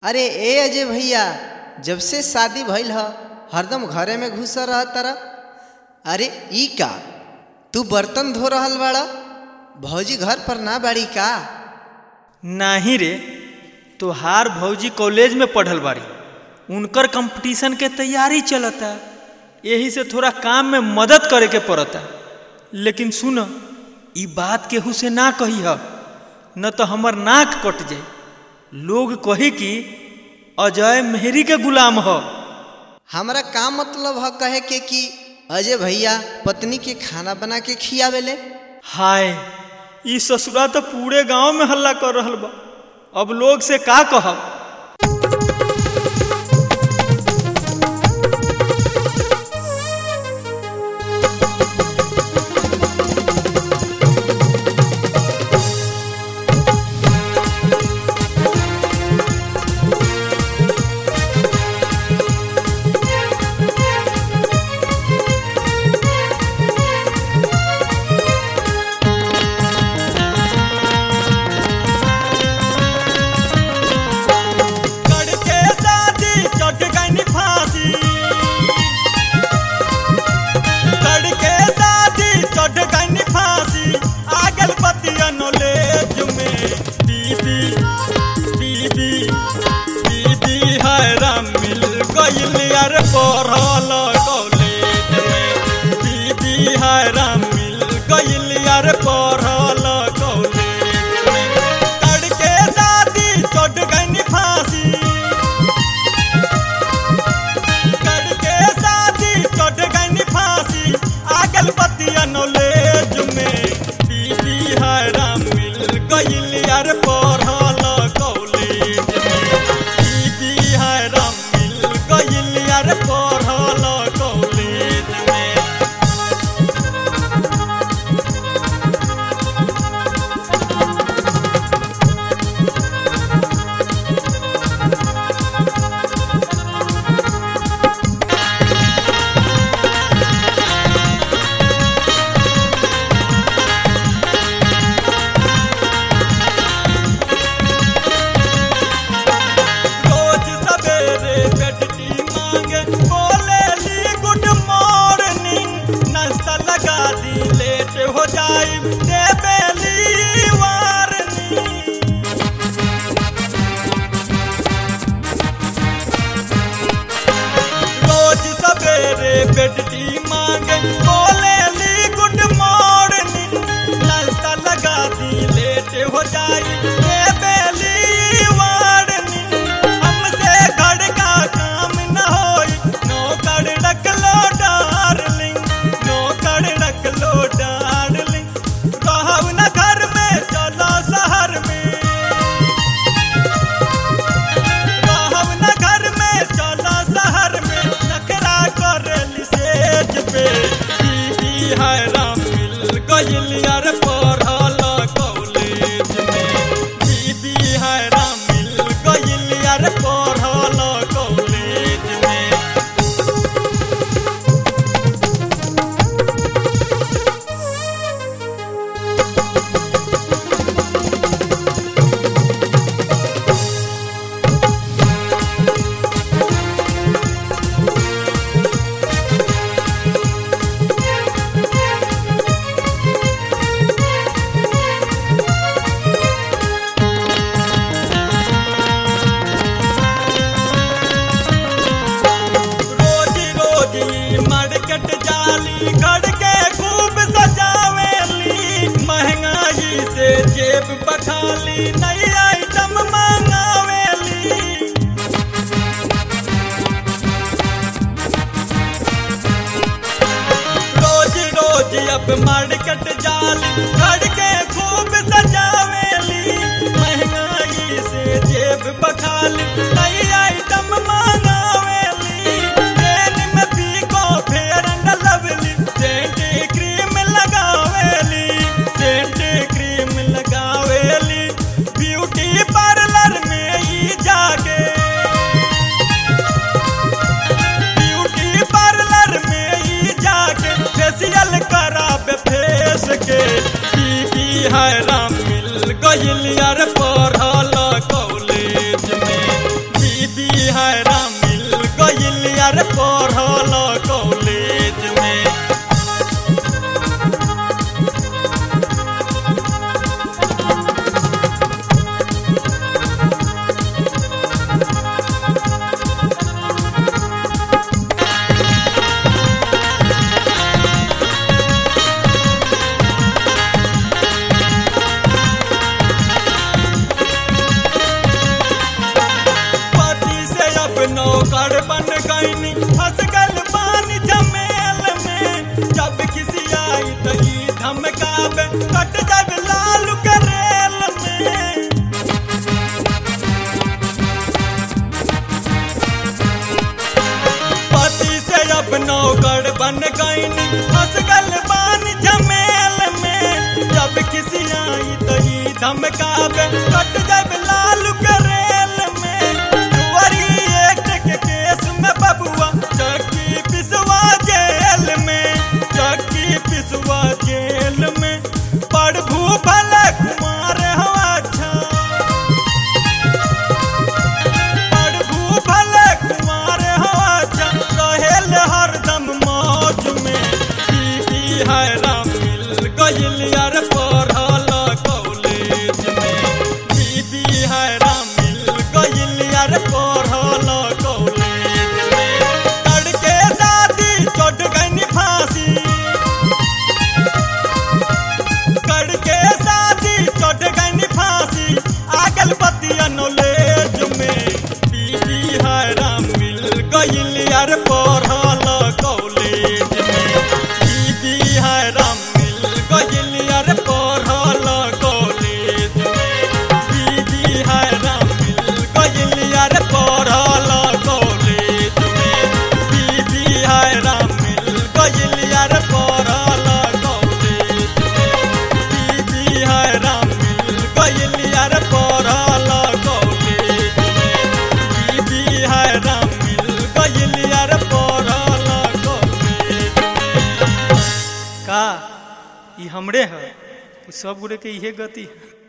अरे ए अजय भैया जब से शादी भइल ह हरदम घरे में घुस रह तारा अरे ई का तू बर्तन धो रहल बाड़ा भौजी घर पर ना बाड़ी का नाही रे तोहार भौजी कॉलेज में पढ़ल बाड़ी उनकर कंपटीशन के तैयारी चलता यही से थोड़ा काम में मदद करे के पड़ता लेकिन सुन ई बात केहू से ना कही ह न तो हमर नाक कट जाए लोग कही कि अजय मेहरी के गुलाम ह हमरा का मतलब ह कहे के कि अजय भैया पत्नी के खाना बना के खियावेले हाय ई ससुरा तो पूरे गांव में हल्ला कर रहल बा अब लोग से का कहब करके शादी चट गई फांसी करके शादी चट गई फांसी आगल पतियन ले जुमे दीदी दीदी दीदी हैराम मिल गइल यार पढ़ल कॉलेज में दीदी हैराम मिल गइल यार पढ़ल कॉलेज में करके शादी चट गई फांसी करके शादी चट गई फांसी आगल पतिया नॉलेज में दीदी हैराम मिल गइल यार पढ़ल कॉलेज में दीदी हैराम मिल गइल यार पढ़ल कॉलेज में रोज सवेरे बेटी मांगे बोले ली गुड मॉर्निंग नाश्ता लगा दी लेट हो जाई देवे ली वार्निंग रोज सवेरे बेटी मांगे बोले ली गुड मॉर्निंग नाश्ता लगा दी लेट हो जाई देवे ली वार्निंग हमसे घर का काम न होई नौकर रख लो डार्लिंग नौकर रख लो डार्लिंग रहब न घर में चलो शहर में रहब न घर में चलो शहर में नखरा कर सेज पे दीदी हैराम मिल गइल यार पढ़ल कॉलेज में दीदी हैराम मिल गइल यार पढ़ल कॉलेज में रोजी रोजी मार्केट जाली घर के खूब सजावेली महंगाई से जेब बखाली नई आइटम मंगावेली रोज रोज अब मार्केट जाली घर के खूब सजावेली महंगाई से जेब बखाली नई आइटम मंगावेली ट्रेन में पीको फेयर न लवली सेंट क्रीम लगावेली सेंट क्रीम लगावेली ब्यूटी पार्लर में ही जाके ब्यूटी पार्लर में ही जाके फेशियल कराबे फेस के बीबी हैराम मिल गइल यार पढ़ल कॉलेज में हायरा मिल गइल यार पढ़ल कॉलेज में पति से अब नौकर बन गईनी फंस गल पानी जमेल में जब किसी आई तो ई धमकावे कट जब लाल करेल में पति से अब नौकर बन गईनी फंस गल पानी जमेल में जब किसी आई तो ई धमकावे कट जब लाल करेल में जुआरी एक्ट के केस में बबुआ चक्की पिसवा जेल में चक्की पिसवा जेल में प्रभु भले कुमार हो अच्छा प्रभु भले कुमार हो अच्छा रहेल हरदम मौज में बीबी है राम मिल गइल यार पढ़ल कॉलेज में बीबी है राम मिल गइल यार पढ़ल कॉलेज में लड़के शादी चोट गई फांसी करके शादी चढ़ गई फांसी आगल पतिया नॉलेज में बीबी हरा मिल गइल यार पढ़ल कॉलेज में बीबी हरा मिल गइल यार पढ़ल कॉलेज में बीबी हरा मिल गइल यार पढ़ल कॉलेज में बीबी हरा मिल गइल यार पढ़ल कॉलेज में बीबी हरा मिल गइल यार पढ़ल कॉलेज में बीबी हरा मिल गइल यार पढ़ल कॉलेज में का ई हमरे ह ई सब गुड़े के इहे गति है